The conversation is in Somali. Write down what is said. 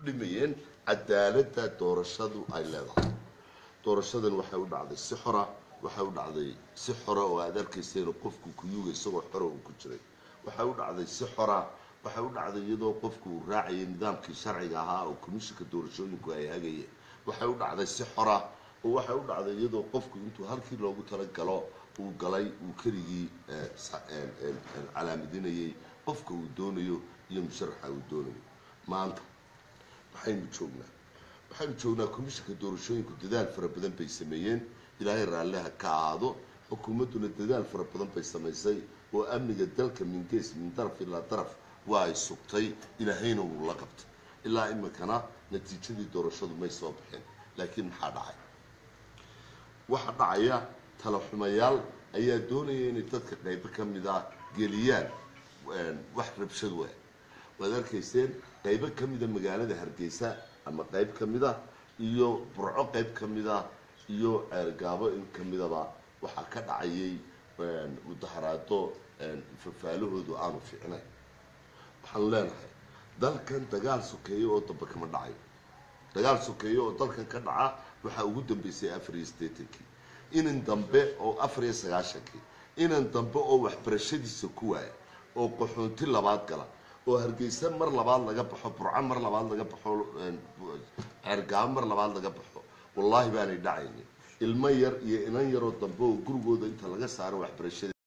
dhimayeen cadaaladda doorashadu ay leedahay doorashadan waxay u dhacday si xora waxay u dhacday si xora oo aad arkaysa inuu qofku kuyuga isagoo xora uu ku jiray waxay u dhacday si xora waxay u dhacday iyadoo qofku uu raacayay nidaamkii sharciga ahaa oo komishinka doorashooyinku ay hagayeen waxay u dhacday si xora oo waxay u dhacday iyadoo qofku intuu halkii loogu talagalo uu galay uu keligii calaamadinayay qofka uu doonayo iyo musharaxa uu doonayo maanta maxaynu joognaa waxaynu joognaa komishinka doorashooyinku dadaal fara badan bay sameeyeen ilaahay raalliha ka ahaado xukuumadduna dadaal fara badan bay samaysay oo amniga dalka min gees min daraf ilaa daraf waa ay sugtay ilaahayna wuu la qabtay ilaa iminkana natiijadii doorashadu may soo baxeen laakiin maxaa dhacay waxa dhacaya talaxumayaal ayaa doonaya inay dadka qaybo ka mid a geliyaan wax rabshad waa waad arkayseen qaybo ka mida magaalada hargeysa ama qayb ka mid a iyo burco qayb ka mid a iyo ceergaabo in ka midaba waxaa ka dhacayay mudaharaado fafaalahoodu aanu fiicnayn waxaan leenahay dalkan dagaal sokeeyo oo dambe kama dhacayo dagaal sokeeyo oo dalkan ka dhaca waxaa ugu dambeysay afar iyo siddeetankii inan dambe oo afar iyo sagaashankii inan dambe oo waxbarashadiisa ku waaya oo qaxoonti labaad gala oo hargeysa mar labaad laga baxo burco mar labaad laga baxo ceergaabo mar labaad laga baxo wallaahi baanay dhacaynin ilmo yar iyo inan yaroo dambe oo gurigooda inta laga saaro waxbarashada